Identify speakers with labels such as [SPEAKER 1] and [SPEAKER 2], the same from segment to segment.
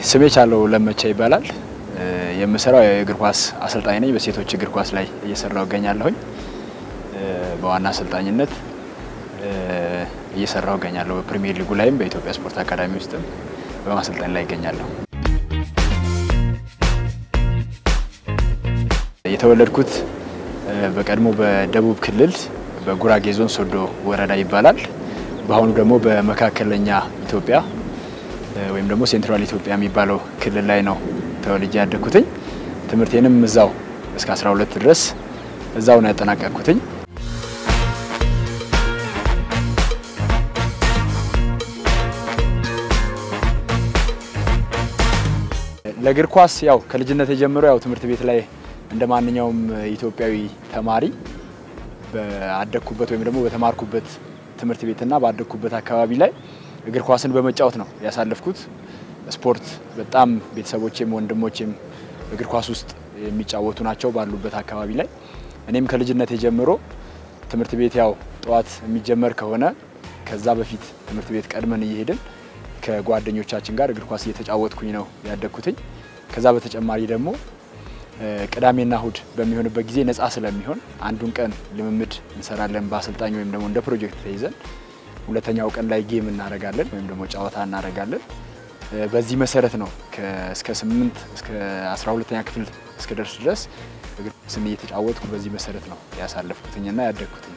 [SPEAKER 1] ስሜ ቻለው ለመቻ ይባላል። የምሰራው የእግር ኳስ አሰልጣኝ ነኝ። በሴቶች እግር ኳስ ላይ እየሰራው እገኛለሁኝ። በዋና አሰልጣኝነት እየሰራው እገኛለሁ። በፕሪሚየር ሊጉ ላይም በኢትዮጵያ ስፖርት አካዳሚ ውስጥም በማሰልጠን ላይ እገኛለሁ። የተወለድኩት በቀድሞ በደቡብ ክልል በጉራጌ ዞን ሶዶ ወረዳ ይባላል። በአሁኑ ደግሞ በመካከለኛ ኢትዮጵያ ወይም ደግሞ ሴንትራል ኢትዮጵያ የሚባለው ክልል ላይ ነው ተወልጄ ያደግኩትኝ። ትምህርቴንም እዛው እስከ 12 ድረስ እዛው ነው ያጠናቀቅኩትኝ። ለእግር ኳስ ያው ከልጅነት የጀምሮ ያው ትምህርት ቤት ላይ እንደ ማንኛውም ኢትዮጵያዊ ተማሪ ባደግኩበት ወይም ደግሞ በተማርኩበት ትምህርት ቤትና ባደግኩበት አካባቢ ላይ እግር ኳስን በመጫወት ነው ያሳለፍኩት። ስፖርት በጣም ቤተሰቦቼም ወንድሞቼም እግር ኳስ ውስጥ የሚጫወቱ ናቸው ባሉበት አካባቢ ላይ እኔም ከልጅነት ጀምሮ ትምህርት ቤት ያው ጠዋት የሚጀመር ከሆነ ከዛ በፊት ትምህርት ቤት ቀድመን እየሄድን ከጓደኞቻችን ጋር እግር ኳስ እየተጫወትኩኝ ነው ያደግኩትኝ። ከዛ በተጨማሪ ደግሞ ቅዳሜና እሁድ በሚሆንበት ጊዜ ነፃ ስለሚሆን አንዱን ቀን ልምምድ እንሰራለን በአሰልጣኝ ወይም ደግሞ እንደ ፕሮጀክት ተይዘን፣ ሁለተኛው ቀን ላይ ጌም እናደርጋለን ወይም ደግሞ ጨዋታ እናደርጋለን። በዚህ መሰረት ነው እስከ ስምንት እስከ አስራ ሁለተኛ ክፍል እስከ ደርስ ድረስ እግር ኳስን እየተጫወትኩ በዚህ መሰረት ነው ያሳለፍኩትኝና ያደግኩትኝ።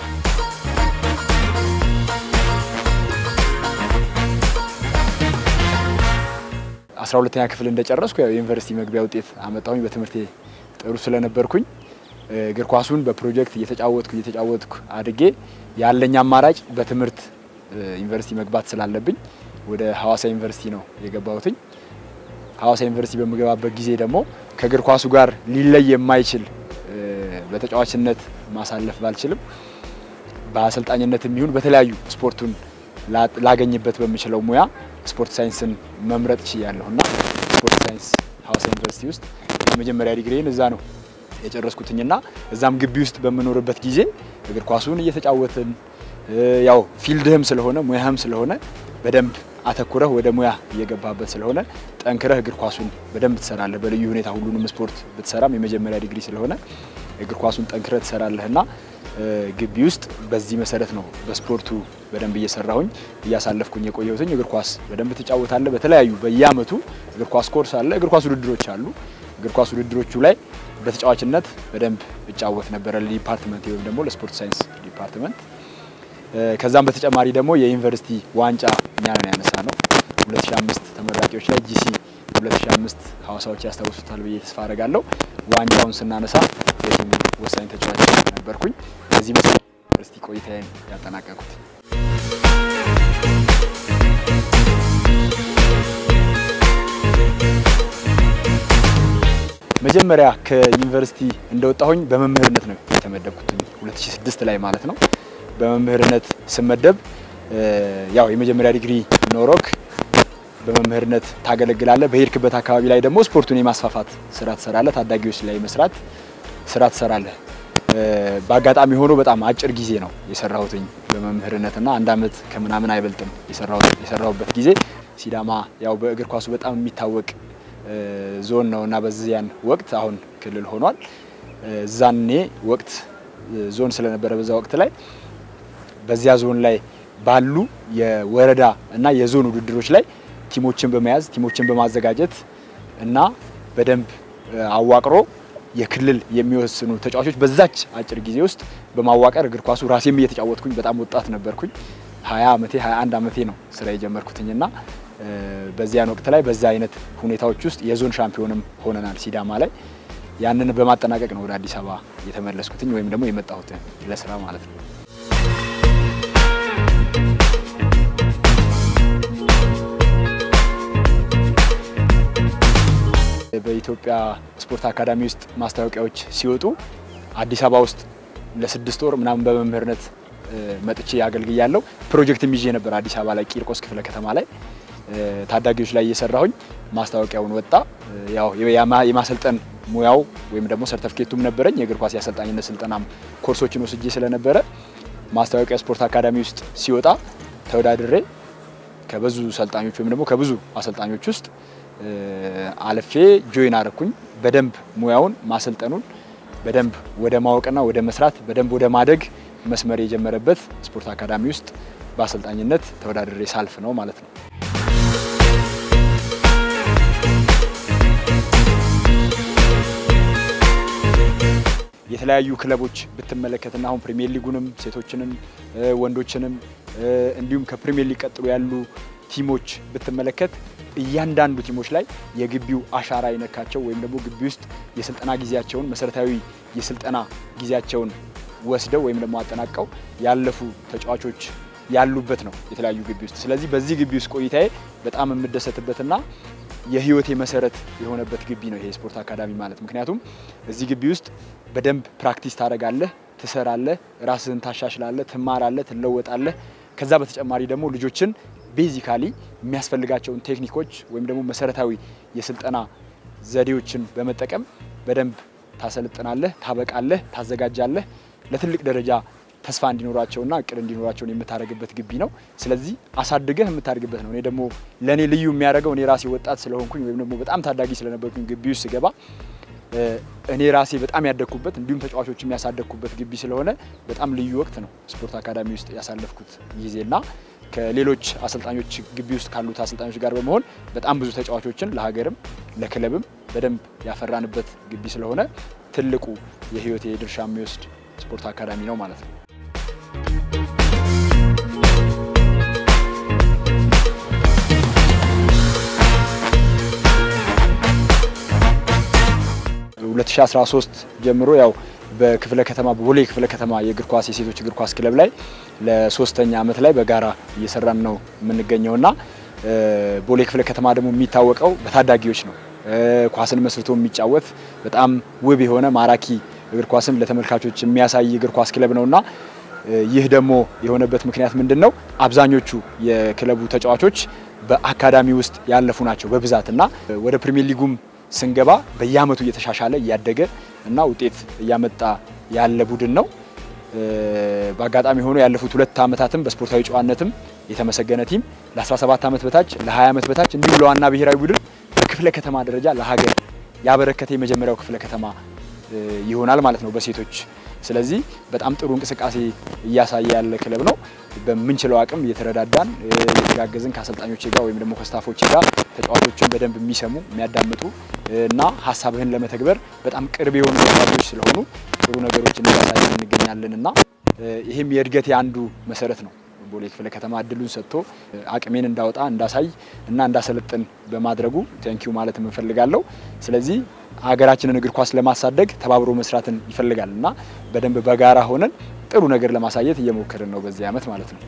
[SPEAKER 1] አስራ ሁለተኛ ክፍል እንደጨረስኩ ያው የዩኒቨርሲቲ መግቢያ ውጤት አመጣሁኝ። በትምህርቴ ጥሩ ስለነበርኩኝ እግር ኳሱን በፕሮጀክት እየተጫወትኩ እየተጫወትኩ አድጌ ያለኝ አማራጭ በትምህርት ዩኒቨርሲቲ መግባት ስላለብኝ ወደ ሀዋሳ ዩኒቨርሲቲ ነው የገባሁትኝ። ሀዋሳ ዩኒቨርሲቲ በምገባበት ጊዜ ደግሞ ከእግር ኳሱ ጋር ሊለይ የማይችል በተጫዋችነት ማሳለፍ ባልችልም በአሰልጣኝነት የሚሆን በተለያዩ ስፖርቱን ላገኝበት በምችለው ሙያ ስፖርት ሳይንስን መምረጥ ችያለሁ እና ስፖርት ሳይንስ ሀዋሳ ዩኒቨርሲቲ ውስጥ የመጀመሪያ ዲግሪን እዛ ነው የጨረስኩትኝና እዛም ግቢ ውስጥ በምኖርበት ጊዜ እግር ኳሱን እየተጫወትን ያው ፊልድህም ስለሆነ ሙያህም ስለሆነ በደንብ አተኩረህ ወደ ሙያ እየገባበት ስለሆነ ጠንክረህ እግር ኳሱን በደንብ ትሰራለህ። በልዩ ሁኔታ ሁሉንም ስፖርት ብትሰራም የመጀመሪያ ዲግሪ ስለሆነ እግር ኳሱን ጠንክረህ ትሰራለህና ግቢ ውስጥ በዚህ መሰረት ነው በስፖርቱ በደንብ እየሰራሁኝ እያሳለፍኩኝ የቆየሁትኝ። እግር ኳስ በደንብ ትጫወታለህ። በተለያዩ በየአመቱ እግር ኳስ ኮርስ አለ፣ እግር ኳስ ውድድሮች አሉ። እግር ኳስ ውድድሮች ላይ በተጫዋችነት በደንብ እጫወት ነበረ ለዲፓርትመንት ወይም ደግሞ ለስፖርት ሳይንስ ዲፓርትመንት። ከዛም በተጨማሪ ደግሞ የዩኒቨርሲቲ ዋንጫ እኛ ነን ያነሳ ነው 2005 ተመራቂዎች ላይ ጂሲ 2005 ሀዋሳዎች ያስታውሱታል ብዬ ተስፋ አደርጋለሁ። ዋንጫውን ስናነሳ የቲሙ ወሳኝ ተጫዋች ነበርኩኝ። በዚህ መሰረት ዩኒቨርሲቲ ቆይታዬን ያጠናቀቁት። መጀመሪያ ከዩኒቨርሲቲ እንደወጣሁኝ በመምህርነት ነው የተመደብኩት 2006 ላይ ማለት ነው። በመምህርነት ስመደብ ያው የመጀመሪያ ዲግሪ ኖሮክ በመምህርነት ታገለግላለህ። በሄድክበት አካባቢ ላይ ደግሞ ስፖርቱን የማስፋፋት ስራ ትሰራለህ። ታዳጊዎች ላይ መስራት ስራ ትሰራለህ። በአጋጣሚ ሆኖ በጣም አጭር ጊዜ ነው የሰራሁትኝ በመምህርነትና አንድ አመት ከምናምን አይበልጥም የሰራሁበት ጊዜ። ሲዳማ ያው በእግር ኳሱ በጣም የሚታወቅ ዞን ነው እና በዚያን ወቅት አሁን ክልል ሆኗል። እዛኔ ወቅት ዞን ስለነበረ በዛ ወቅት ላይ በዚያ ዞን ላይ ባሉ የወረዳ እና የዞን ውድድሮች ላይ ቲሞችን በመያዝ ቲሞችን በማዘጋጀት እና በደንብ አዋቅሮ የክልል የሚወስኑ ተጫዋቾች በዛች አጭር ጊዜ ውስጥ በማዋቀር እግር ኳሱ ራሴም እየተጫወትኩኝ በጣም ወጣት ነበርኩኝ። ሀያ አመቴ ሀያ አንድ አመቴ ነው ስራ የጀመርኩትኝና በዚያን ወቅት ላይ በዛ አይነት ሁኔታዎች ውስጥ የዞን ሻምፒዮንም ሆነናል ሲዳማ ላይ። ያንን በማጠናቀቅ ነው ወደ አዲስ አበባ የተመለስኩትኝ ወይም ደግሞ የመጣሁት ለስራ ማለት ነው። በኢትዮጵያ ስፖርት አካዳሚ ውስጥ ማስታወቂያዎች ሲወጡ አዲስ አበባ ውስጥ ለስድስት ወር ምናምን በመምህርነት መጥቼ አገልግያለሁ። ፕሮጀክትም ይዤ ነበር አዲስ አበባ ላይ ቂርቆስ ክፍለ ከተማ ላይ ታዳጊዎች ላይ እየሰራሁኝ ማስታወቂያውን ወጣ። ያው የማሰልጠን ሙያው ወይም ደግሞ ሰርተፍኬቱም ነበረኝ። የእግር ኳስ የአሰልጣኝነት ስልጠናም ኮርሶችን ወስጄ ስለነበረ ማስታወቂያ ስፖርት አካዳሚ ውስጥ ሲወጣ ተወዳድሬ ከብዙ ሰልጣኞች ወይም ደግሞ ከብዙ አሰልጣኞች ውስጥ አልፌ ጆይን አረኩኝ። በደንብ ሙያውን ማሰልጠኑን በደንብ ወደ ማወቅና ወደ መስራት በደንብ ወደ ማደግ መስመር የጀመረበት ስፖርት አካዳሚ ውስጥ በአሰልጣኝነት ተወዳድሬ ሳልፍ ነው ማለት ነው። የተለያዩ ክለቦች ብትመለከትና አሁን ፕሪሚየር ሊጉንም ሴቶችንም ወንዶችንም እንዲሁም ከፕሪሚየር ሊግ ቀጥሎ ያሉ ቲሞች ብትመለከት እያንዳንዱ ቲሞች ላይ የግቢው አሻራ የነካቸው ወይም ደግሞ ግቢ ውስጥ የስልጠና ጊዜያቸውን መሰረታዊ የስልጠና ጊዜያቸውን ወስደው ወይም ደግሞ አጠናቀው ያለፉ ተጫዋቾች ያሉበት ነው የተለያዩ ግቢ ውስጥ። ስለዚህ በዚህ ግቢ ውስጥ ቆይታዬ በጣም የምደሰትበትና የህይወቴ መሰረት የሆነበት ግቢ ነው ይሄ ስፖርት አካዳሚ ማለት። ምክንያቱም እዚህ ግቢ ውስጥ በደንብ ፕራክቲስ ታደርጋለህ፣ ትሰራለህ፣ ራስህን ታሻሽላለህ፣ ትማራለህ፣ ትለወጣለህ። ከዛ በተጨማሪ ደግሞ ልጆችን ቤዚካሊ የሚያስፈልጋቸውን ቴክኒኮች ወይም ደግሞ መሰረታዊ የስልጠና ዘዴዎችን በመጠቀም በደንብ ታሰልጥናለህ፣ ታበቃለህ፣ ታዘጋጃለህ ለትልቅ ደረጃ ተስፋ እንዲኖራቸውና እቅድ እንዲኖራቸውን የምታደርግበት ግቢ ነው። ስለዚህ አሳድገህ የምታደርግበት ነው። እኔ ደግሞ ለእኔ ልዩ የሚያደርገው እኔ ራሴ ወጣት ስለሆንኩኝ ወይም ደግሞ በጣም ታዳጊ ስለነበርኩኝ ግቢ ውስጥ ስገባ እኔ ራሴ በጣም ያደግኩበት እንዲሁም ተጫዋቾች የሚያሳደግኩበት ግቢ ስለሆነ በጣም ልዩ ወቅት ነው ስፖርት አካዳሚ ውስጥ ያሳለፍኩት ጊዜና ከሌሎች አሰልጣኞች ግቢ ውስጥ ካሉት አሰልጣኞች ጋር በመሆን በጣም ብዙ ተጫዋቾችን ለሀገርም ለክለብም በደንብ ያፈራንበት ግቢ ስለሆነ ትልቁ የህይወቴ ድርሻ የሚወስድ ስፖርት አካዳሚ ነው ማለት ነው። 2013 ጀምሮ ያው በክፍለ ከተማ በቦሌ ክፍለ ከተማ የእግር ኳስ የሴቶች እግር ኳስ ክለብ ላይ ለሶስተኛ ዓመት ላይ በጋራ እየሰራን ነው የምንገኘውና ቦሌ ክፍለ ከተማ ደግሞ የሚታወቀው በታዳጊዎች ነው። ኳስን መስርቶ የሚጫወት በጣም ውብ የሆነ ማራኪ እግር ኳስን ለተመልካቾች የሚያሳይ እግር ኳስ ክለብ ነውና ይህ ደግሞ የሆነበት ምክንያት ምንድን ነው? አብዛኞቹ የክለቡ ተጫዋቾች በአካዳሚ ውስጥ ያለፉ ናቸው በብዛት እና ወደ ፕሪሚየር ሊጉም ስንገባ በየአመቱ እየተሻሻለ እያደገ እና ውጤት እያመጣ ያለ ቡድን ነው። በአጋጣሚ ሆኖ ያለፉት ሁለት አመታትም በስፖርታዊ ጨዋነትም የተመሰገነ ቲም ለ17 ዓመት በታች ለ20 ዓመት በታች እንዲሁም ለዋና ብሔራዊ ቡድን በክፍለ ከተማ ደረጃ ለሀገር ያበረከተ የመጀመሪያው ክፍለ ከተማ ይሆናል ማለት ነው በሴቶች። ስለዚህ በጣም ጥሩ እንቅስቃሴ እያሳየ ያለ ክለብ ነው። በምንችለው አቅም እየተረዳዳን እየተጋገዝን ከአሰልጣኞች ጋር ወይም ደግሞ ከስታፎች ጋር ተጫዋቾችን በደንብ የሚሰሙ የሚያዳምጡ እና ሀሳብህን ለመተግበር በጣም ቅርብ የሆኑ ተጫዋቾች ስለሆኑ ጥሩ ነገሮችን እያሳየን እንገኛለን እና ይህም የእድገቴ አንዱ መሰረት ነው። ቦሌ ክፍለ ከተማ እድሉን ሰጥቶ አቅሜን እንዳወጣ እንዳሳይ እና እንዳሰለጥን በማድረጉ ቴንኪዩ ማለት እንፈልጋለሁ። ስለዚህ ሀገራችንን እግር ኳስ ለማሳደግ ተባብሮ መስራትን ይፈልጋል እና በደንብ በጋራ ሆነን ጥሩ ነገር ለማሳየት እየሞከርን ነው በዚህ ዓመት ማለት ነው።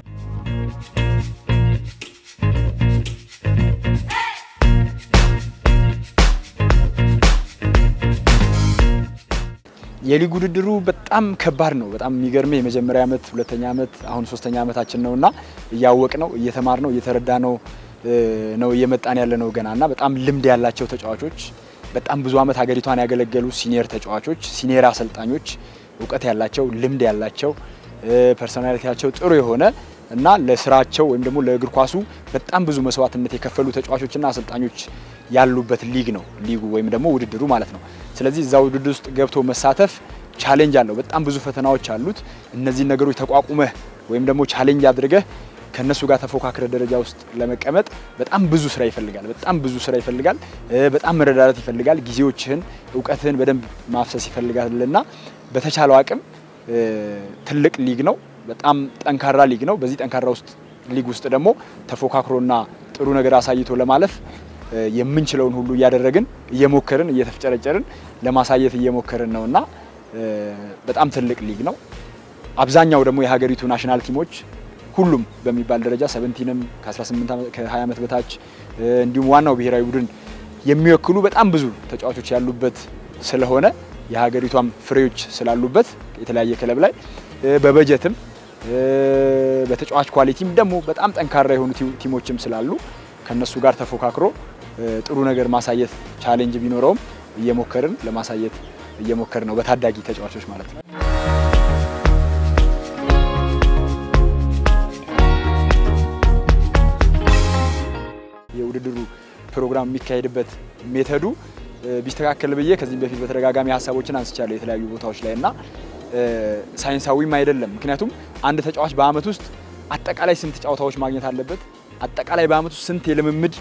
[SPEAKER 1] የሊግ ውድድሩ በጣም ከባድ ነው። በጣም የሚገርምህ የመጀመሪያ ዓመት፣ ሁለተኛ ዓመት፣ አሁን ሶስተኛ ዓመታችን ነው እና እያወቅ ነው እየተማር ነው እየተረዳ ነው ነው እየመጣን ያለ ነው ገና እና በጣም ልምድ ያላቸው ተጫዋቾች በጣም ብዙ ዓመት ሀገሪቷን ያገለገሉ ሲኒየር ተጫዋቾች፣ ሲኒየር አሰልጣኞች፣ እውቀት ያላቸው ልምድ ያላቸው ፐርሶናሊቲያቸው ጥሩ የሆነ እና ለስራቸው ወይም ደግሞ ለእግር ኳሱ በጣም ብዙ መስዋዕትነት የከፈሉ ተጫዋቾችና አሰልጣኞች ያሉበት ሊግ ነው ሊጉ ወይም ደግሞ ውድድሩ ማለት ነው። ስለዚህ እዛ ውድድር ውስጥ ገብቶ መሳተፍ ቻሌንጅ አለው። በጣም ብዙ ፈተናዎች አሉት። እነዚህን ነገሮች ተቋቁመህ ወይም ደግሞ ቻሌንጅ አድርገህ ከነሱ ጋር ተፎካክረ ደረጃ ውስጥ ለመቀመጥ በጣም ብዙ ስራ ይፈልጋል። በጣም ብዙ ስራ ይፈልጋል። በጣም መረዳዳት ይፈልጋል። ጊዜዎችህን፣ እውቀትህን በደንብ ማፍሰስ ይፈልጋልና በተቻለው አቅም ትልቅ ሊግ ነው። በጣም ጠንካራ ሊግ ነው። በዚህ ጠንካራ ውስጥ ሊግ ውስጥ ደግሞ ተፎካክሮና ጥሩ ነገር አሳይቶ ለማለፍ የምንችለውን ሁሉ እያደረግን እየሞከርን እየተፍጨረጨርን ለማሳየት እየሞከርን ነውና በጣም ትልቅ ሊግ ነው። አብዛኛው ደግሞ የሀገሪቱ ናሽናል ቲሞች ሁሉም በሚባል ደረጃ ሰቨንቲንም ከ18 ከ20 ዓመት በታች እንዲሁም ዋናው ብሔራዊ ቡድን የሚወክሉ በጣም ብዙ ተጫዋቾች ያሉበት ስለሆነ የሀገሪቷም ፍሬዎች ስላሉበት የተለያየ ክለብ ላይ በበጀትም በተጫዋች ኳሊቲም ደግሞ በጣም ጠንካራ የሆኑ ቲሞችም ስላሉ ከነሱ ጋር ተፎካክሮ ጥሩ ነገር ማሳየት ቻሌንጅ ቢኖረውም እየሞከርን ለማሳየት እየሞከርን ነው በታዳጊ ተጫዋቾች ማለት ነው። የውድድሩ ፕሮግራም የሚካሄድበት ሜተዱ ቢስተካከል ብዬ ከዚህም በፊት በተደጋጋሚ ሀሳቦችን አንስቻለሁ የተለያዩ ቦታዎች ላይ እና ሳይንሳዊም አይደለም። ምክንያቱም አንድ ተጫዋች በአመት ውስጥ አጠቃላይ ስንት ጨዋታዎች ማግኘት አለበት፣ አጠቃላይ በአመት ውስጥ ስንት የልምምድ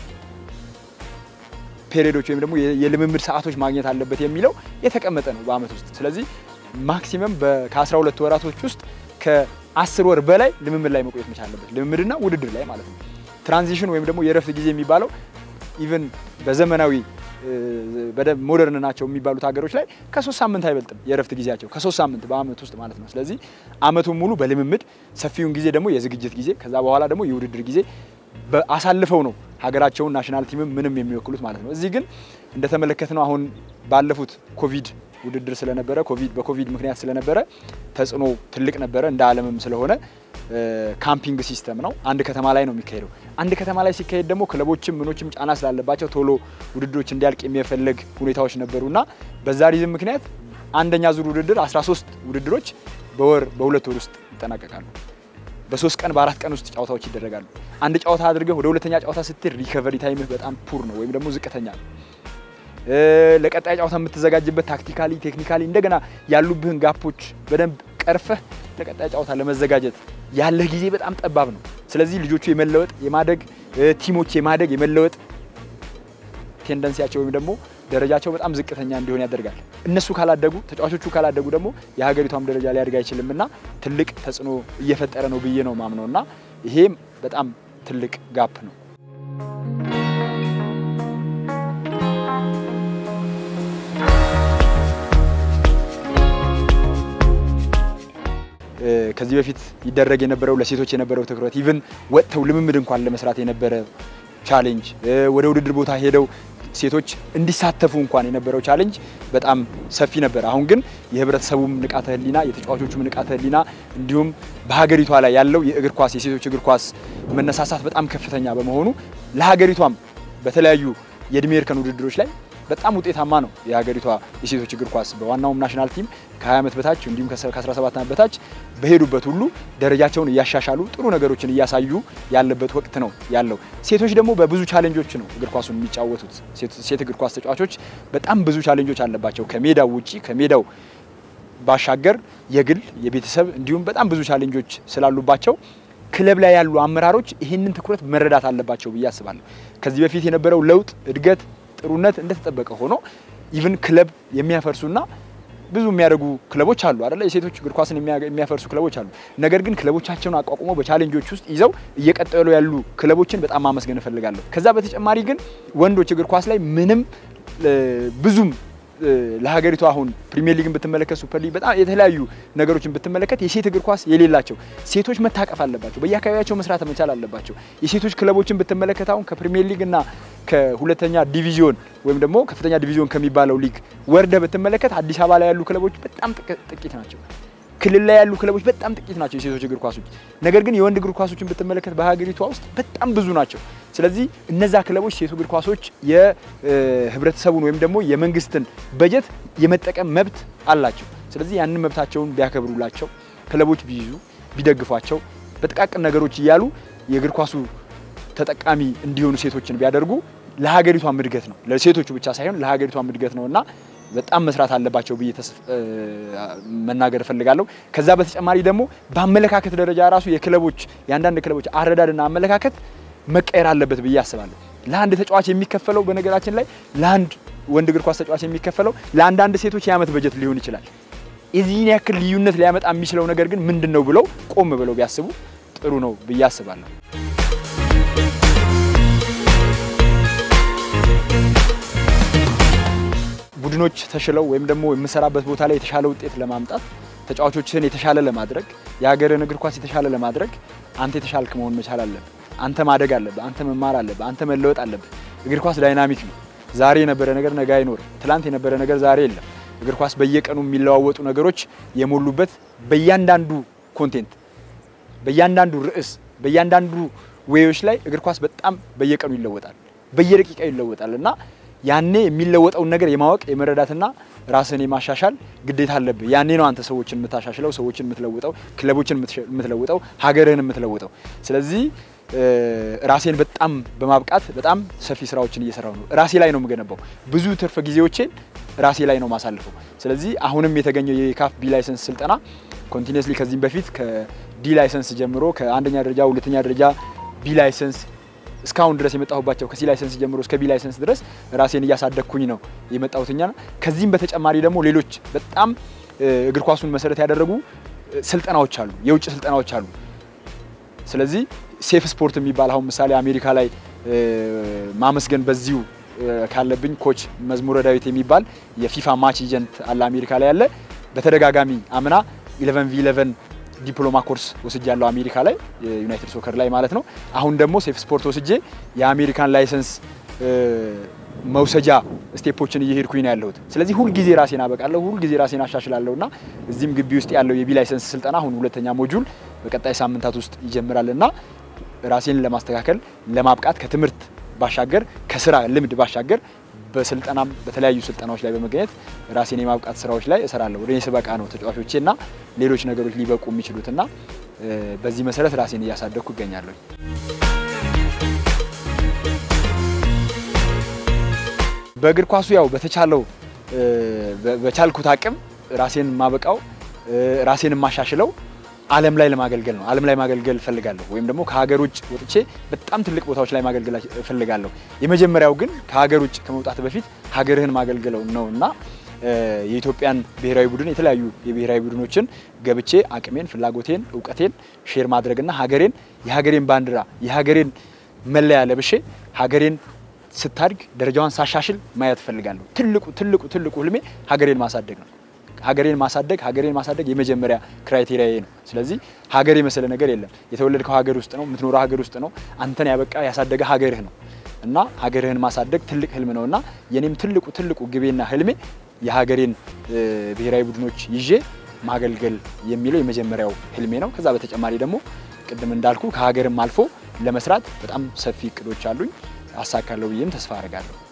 [SPEAKER 1] ፔሪዶች ወይም ደግሞ የልምምድ ሰዓቶች ማግኘት አለበት የሚለው የተቀመጠ ነው በአመት ውስጥ። ስለዚህ ማክሲመም ከ12 ወራቶች ውስጥ ከ10 ወር በላይ ልምምድ ላይ መቆየት መቻል አለበት፣ ልምምድና ውድድር ላይ ማለት ነው። ትራንዚሽን ወይም ደግሞ የእረፍት ጊዜ የሚባለው ኢቨን በዘመናዊ በደንብ ሞደርን ናቸው የሚባሉት ሀገሮች ላይ ከሶስት ሳምንት አይበልጥም የእረፍት ጊዜያቸው ከሶስት ሳምንት በአመት ውስጥ ማለት ነው። ስለዚህ አመቱን ሙሉ በልምምድ ሰፊውን ጊዜ ደግሞ የዝግጅት ጊዜ ከዛ በኋላ ደግሞ የውድድር ጊዜ አሳልፈው ነው ሀገራቸውን ናሽናል ቲምም ምንም የሚወክሉት ማለት ነው። እዚህ ግን እንደተመለከትነው አሁን ባለፉት ኮቪድ ውድድር ስለነበረ ኮቪድ በኮቪድ ምክንያት ስለነበረ ተጽዕኖ ትልቅ ነበረ እንደ ዓለምም ስለሆነ ካምፒንግ ሲስተም ነው። አንድ ከተማ ላይ ነው የሚካሄደው። አንድ ከተማ ላይ ሲካሄድ ደግሞ ክለቦችም ምኖችም ጫና ስላለባቸው ቶሎ ውድድሮች እንዲያልቅ የሚፈለግ ሁኔታዎች ነበሩና በዛ ሪዝም ምክንያት አንደኛ ዙር ውድድር 13 ውድድሮች በወር በሁለት ወር ውስጥ ይጠናቀቃሉ። በሶስት ቀን በአራት ቀን ውስጥ ጨዋታዎች ይደረጋሉ። አንድ ጨዋታ አድርገህ ወደ ሁለተኛ ጨዋታ ስትሄድ ሪከቨሪ ታይምህ በጣም ፑር ነው ወይም ደግሞ ዝቅተኛ ነው። ለቀጣይ ጨዋታ የምትዘጋጅበት ታክቲካሊ፣ ቴክኒካሊ እንደገና ያሉብህን ጋፖች በደንብ ቀርፈህ ለቀጣይ ጨዋታ ለመዘጋጀት ያለህ ጊዜ በጣም ጠባብ ነው። ስለዚህ ልጆቹ የመለወጥ የማደግ ቲሞች የማደግ የመለወጥ ቴንደንሲያቸው ወይም ደግሞ ደረጃቸው በጣም ዝቅተኛ እንዲሆን ያደርጋል። እነሱ ካላደጉ ተጫዋቾቹ ካላደጉ ደግሞ የሀገሪቷም ደረጃ ሊያድግ አይችልም እና ትልቅ ተጽዕኖ እየፈጠረ ነው ብዬ ነው ማምነው እና ይሄም በጣም ትልቅ ጋፕ ነው። ከዚህ በፊት ይደረግ የነበረው ለሴቶች የነበረው ትኩረት ኢቭን ወጥተው ልምምድ እንኳን ለመስራት የነበረ ቻሌንጅ ወደ ውድድር ቦታ ሄደው ሴቶች እንዲሳተፉ እንኳን የነበረው ቻሌንጅ በጣም ሰፊ ነበር። አሁን ግን የህብረተሰቡም ንቃተ ህሊና የተጫዋቾቹም ንቃተ ህሊና እንዲሁም በሀገሪቷ ላይ ያለው የእግር ኳስ የሴቶች እግር ኳስ መነሳሳት በጣም ከፍተኛ በመሆኑ ለሀገሪቷም በተለያዩ የእድሜ እርከን ውድድሮች ላይ በጣም ውጤታማ ነው የሀገሪቷ የሴቶች እግር ኳስ በዋናውም ናሽናል ቲም ከ20 ዓመት በታች እንዲሁም ከ17 ዓመት በታች በሄዱበት ሁሉ ደረጃቸውን እያሻሻሉ ጥሩ ነገሮችን እያሳዩ ያለበት ወቅት ነው ያለው። ሴቶች ደግሞ በብዙ ቻሌንጆች ነው እግር ኳሱን የሚጫወቱት። ሴት እግር ኳስ ተጫዋቾች በጣም ብዙ ቻሌንጆች አለባቸው። ከሜዳው ውጪ ከሜዳው ባሻገር የግል የቤተሰብ እንዲሁም በጣም ብዙ ቻሌንጆች ስላሉባቸው ክለብ ላይ ያሉ አመራሮች ይህንን ትኩረት መረዳት አለባቸው ብዬ አስባለሁ። ከዚህ በፊት የነበረው ለውጥ እድገት ጥሩነት እንደተጠበቀ ሆኖ ኢቭን ክለብ የሚያፈርሱና ብዙ የሚያደርጉ ክለቦች አሉ አይደለ? የሴቶች እግር ኳስን የሚያፈርሱ ክለቦች አሉ። ነገር ግን ክለቦቻቸውን አቋቁመው በቻሌንጆች ውስጥ ይዘው እየቀጠሉ ያሉ ክለቦችን በጣም ማመስገን እፈልጋለሁ። ከዛ በተጨማሪ ግን ወንዶች እግር ኳስ ላይ ምንም ብዙም ለሀገሪቱ አሁን ፕሪሚየር ሊግን ብትመለከት ሱፐር ሊግ በጣም የተለያዩ ነገሮችን ብትመለከት የሴት እግር ኳስ የሌላቸው ሴቶች መታቀፍ አለባቸው። በየአካባቢያቸው መስራት መቻል አለባቸው። የሴቶች ክለቦችን ብትመለከት አሁን ከፕሪሚየር ሊግ እና ከሁለተኛ ዲቪዚዮን ወይም ደግሞ ከፍተኛ ዲቪዚዮን ከሚባለው ሊግ ወርደ ብትመለከት አዲስ አበባ ላይ ያሉ ክለቦች በጣም ጥቂት ናቸው። ክልል ላይ ያሉ ክለቦች በጣም ጥቂት ናቸው የሴቶች እግር ኳሶች። ነገር ግን የወንድ እግር ኳሶችን ብትመለከት በሀገሪቷ ውስጥ በጣም ብዙ ናቸው። ስለዚህ እነዛ ክለቦች ሴቱ እግር ኳሶች የህብረተሰቡን ወይም ደግሞ የመንግስትን በጀት የመጠቀም መብት አላቸው። ስለዚህ ያንን መብታቸውን ቢያከብሩላቸው፣ ክለቦች ቢይዙ፣ ቢደግፏቸው፣ በጥቃቅን ነገሮች እያሉ የእግር ኳሱ ተጠቃሚ እንዲሆኑ ሴቶችን ቢያደርጉ ለሀገሪቷም እድገት ነው። ለሴቶቹ ብቻ ሳይሆን ለሀገሪቷም እድገት ነው እና በጣም መስራት አለባቸው ብዬ መናገር እፈልጋለሁ። ከዛ በተጨማሪ ደግሞ በአመለካከት ደረጃ ራሱ የክለቦች የአንዳንድ ክለቦች አረዳድና አመለካከት መቀየር አለበት ብዬ አስባለሁ። ለአንድ ተጫዋች የሚከፈለው በነገራችን ላይ ለአንድ ወንድ እግር ኳስ ተጫዋች የሚከፈለው ለአንዳንድ ሴቶች የዓመት በጀት ሊሆን ይችላል። የዚህን ያክል ልዩነት ሊያመጣ የሚችለው ነገር ግን ምንድን ነው ብለው ቆም ብለው ቢያስቡ ጥሩ ነው ብዬ አስባለሁ። ቡድኖች ተሽለው ወይም ደግሞ የምሰራበት ቦታ ላይ የተሻለ ውጤት ለማምጣት ተጫዋቾችህን የተሻለ ለማድረግ የሀገርን እግር ኳስ የተሻለ ለማድረግ አንተ የተሻልክ መሆን መቻል አለብህ። አንተ ማደግ አለብህ። አንተ መማር አለብህ። አንተ መለወጥ አለብህ። እግር ኳስ ዳይናሚክ ነው። ዛሬ የነበረ ነገር ነገ አይኖርም። ትላንት የነበረ ነገር ዛሬ የለም። እግር ኳስ በየቀኑ የሚለዋወጡ ነገሮች የሞሉበት በእያንዳንዱ ኮንቴንት፣ በእያንዳንዱ ርዕስ፣ በእያንዳንዱ ዌዮች ላይ እግር ኳስ በጣም በየቀኑ ይለወጣል፣ በየደቂቃው ይለወጣል እና ያኔ የሚለወጠውን ነገር የማወቅ የመረዳትና ራስን የማሻሻል ግዴታ አለብህ። ያኔ ነው አንተ ሰዎችን የምታሻሽለው፣ ሰዎችን የምትለውጠው፣ ክለቦችን የምትለውጠው፣ ሀገርህን የምትለውጠው። ስለዚህ ራሴን በጣም በማብቃት በጣም ሰፊ ስራዎችን እየሰራው ነው። ራሴ ላይ ነው የምገነባው። ብዙ ትርፍ ጊዜዎቼን ራሴ ላይ ነው ማሳልፈው። ስለዚህ አሁንም የተገኘው የካፍ ቢ ላይሰንስ ስልጠና ኮንቲኒስሊ ከዚህም በፊት ከዲ ላይሰንስ ጀምሮ ከአንደኛ ደረጃ ሁለተኛ ደረጃ ቢ ላይሰንስ እስካሁን ድረስ የመጣሁባቸው ከሲ ላይሰንስ ጀምሮ እስከ ቢ ላይሰንስ ድረስ ራሴን እያሳደግኩኝ ነው የመጣሁትኛ። ከዚህም በተጨማሪ ደግሞ ሌሎች በጣም እግር ኳሱን መሰረት ያደረጉ ስልጠናዎች አሉ፣ የውጭ ስልጠናዎች አሉ። ስለዚህ ሴፍ ስፖርት የሚባል አሁን ምሳሌ አሜሪካ ላይ ማመስገን በዚሁ ካለብኝ ኮች መዝሙረ ዳዊት የሚባል የፊፋ ማች ኤጀንት አለ አሜሪካ ላይ ያለ በተደጋጋሚ አምና 11 ቪ 11 ዲፕሎማ ኮርስ ወስጄ ያለው አሜሪካ ላይ ዩናይትድ ሶከር ላይ ማለት ነው። አሁን ደግሞ ሴፍ ስፖርት ወስጄ የአሜሪካን ላይሰንስ መውሰጃ ስቴፖችን እየሄድኩኝ ነው ያለሁት። ስለዚህ ሁልጊዜ ራሴን አበቃለሁ፣ ሁልጊዜ ራሴን አሻሽላለሁ እና እዚህም ግቢ ውስጥ ያለው የቢ ላይሰንስ ስልጠና አሁን ሁለተኛ ሞጁል በቀጣይ ሳምንታት ውስጥ ይጀምራል እና ራሴን ለማስተካከል ለማብቃት ከትምህርት ባሻገር ከስራ ልምድ ባሻገር በስልጠናም በተለያዩ ስልጠናዎች ላይ በመገኘት ራሴን የማብቃት ስራዎች ላይ እሰራለሁ። ወደ እኔ ስበቃ ነው ተጫዋቾቼ እና ሌሎች ነገሮች ሊበቁ የሚችሉትና በዚህ መሰረት ራሴን እያሳደግኩ ይገኛለሁ። በእግር ኳሱ ያው በተቻለው በቻልኩት አቅም ራሴን ማበቃው ራሴን የማሻሽለው ዓለም ላይ ለማገልገል ነው። ዓለም ላይ ማገልገል እፈልጋለሁ፣ ወይም ደግሞ ከሀገር ውጭ ወጥቼ በጣም ትልቅ ቦታዎች ላይ ማገልገል እፈልጋለሁ። የመጀመሪያው ግን ከሀገር ውጭ ከመውጣት በፊት ሀገርህን ማገልገለው ነው እና የኢትዮጵያን ብሔራዊ ቡድን የተለያዩ የብሔራዊ ቡድኖችን ገብቼ አቅሜን፣ ፍላጎቴን፣ እውቀቴን ሼር ማድረግና ሀገሬን የሀገሬን ባንዲራ የሀገሬን መለያ ለብሼ ሀገሬን ስታድግ ደረጃዋን ሳሻሽል ማየት እፈልጋለሁ። ትልቁ ትልቁ ትልቁ ህልሜ ሀገሬን ማሳደግ ነው። ሀገሬን ማሳደግ ሀገሬን ማሳደግ የመጀመሪያ ክራይቴሪያ ነው። ስለዚህ ሀገር የመሰለ ነገር የለም። የተወለድከው ሀገር ውስጥ ነው፣ የምትኖረው ሀገር ውስጥ ነው። አንተን ያበቃ ያሳደገ ሀገርህ ነው እና ሀገርህን ማሳደግ ትልቅ ህልም ነው እና የኔም ትልቁ ትልቁ ግቤና ህልሜ የሀገሬን ብሔራዊ ቡድኖች ይዤ ማገልገል የሚለው የመጀመሪያው ህልሜ ነው። ከዛ በተጨማሪ ደግሞ ቅድም እንዳልኩ ከሀገርም አልፎ ለመስራት በጣም ሰፊ እቅዶች አሉኝ። አሳካለሁ ብዬም ተስፋ አደርጋለሁ።